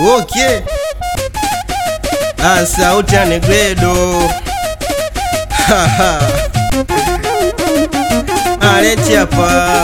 okay. Ah, sauti ya Negredo Haha. aleti hapa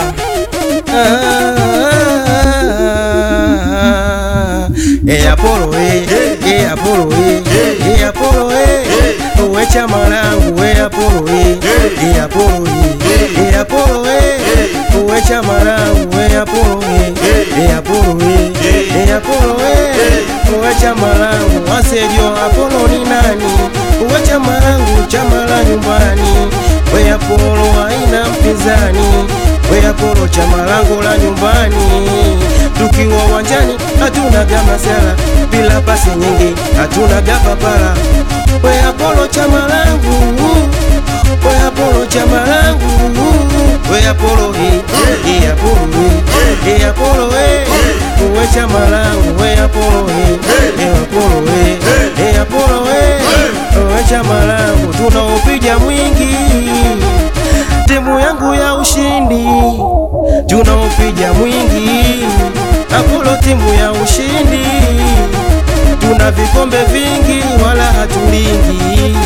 Ah, eh, Apollo eh, eh, Apollo eh, eh, Apollo eh, uwe chama langu eh, Apollo eh, eh, Apollo eh, eh, Apollo eh, uwe chama langu eh, Apollo eh, eh, Apollo eh, eh, Apollo eh, uwe chama langu wasejo Apollo ni nani? Uwe chama langu, chama la nyumbani, we Apollo haina mpinzani, we Apollo chama langu la nyumbani, tukiwa uwanjani hatuna gamasala, bila pasi nyingi hatuna gapapala, we Apollo chama langu, we Apollo chama langu, we Apollo hii, hii Apollo hii, hii Apollo eh, uwe chama langu, we Apollo hii, hii Apollo eh, hii Apollo eh, uwe chama langu, tunaopiga mwingi timu yangu ya ushindi, tunaopiga mwingi Apollo timu ya ushindi, tuna vikombe vingi wala hatulingi.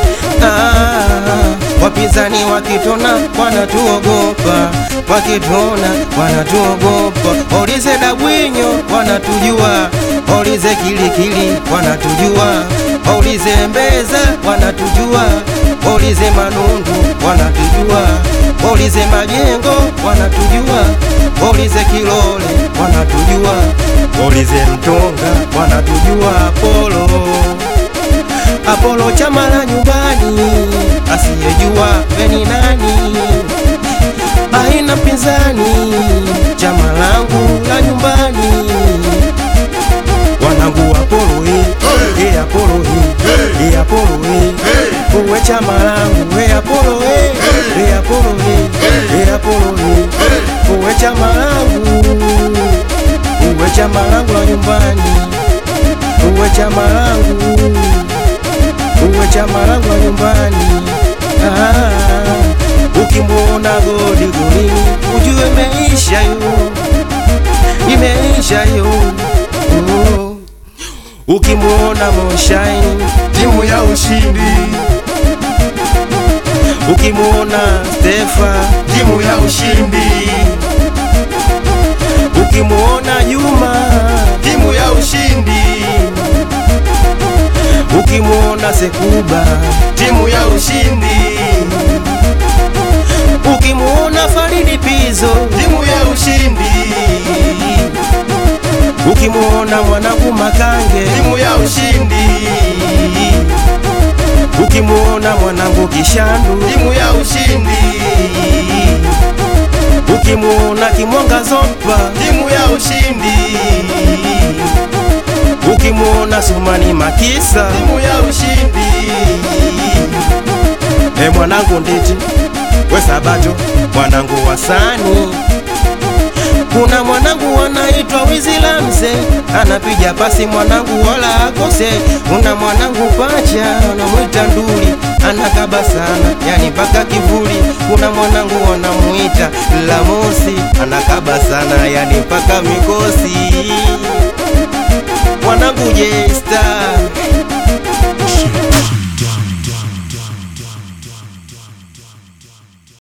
Ah, wapinzani wakitona wanatuogopa, wakitona wanatuogopa. Olize Dabwinyo wanatujua, Olize Kilikili wanatujua, Olize Mbeza wanatujua, Olize Manundu wanatujua, Olize Majengo wanatujua, Olize Kilole wanatujua, Olize Mtonga wanatujua, Apollo Apollo chama la nyumbani, asiyejua veni nani, aina mpinzani, chama langu la nyumbani, wanangu Apollo eh, eh Apollo eh, eh Apollo eh, uwe chama langu eh Apollo eh, eh Apollo eh, eh Apollo eh, uwe chama langu, uwe chama langu la nyumbani, uwe chama langu uwe chama langu la nyumbani. Ah, ukimwona godi golini ujue imeisha yo, imeisha yo. Oh. Ukimwona Moshaini timu ya ushindi, ukimwona Stefa, timu ya ushindi, ukimwona Juma, timu ya ushindi, ukimwona Sekuba, timu ya ushindi, ukimwona Faridi Pizo, timu ya ushindi, ukimwona mwanangu Makange, timu ya ushindi, ukimwona mwanangu Kishandu, timu ya ushindi, ukimwona Kimwanga Zopa, timu ya ushindi, ukimwona Sumani Makisa, timu ya ushindi, e mwanangu Nditi, we Sabato, mwanangu Wasani, kuna mwanangu anaitwa Wizila Mzee, anapiga pasi mwanangu wala akose. Kuna mwanangu Pacha anamwita Nduli, anakaba sana yani mpaka kivuli. Kuna mwanangu wanamwita Lamosi, anakaba sana yani mpaka mikosi. Mwanangu J-Star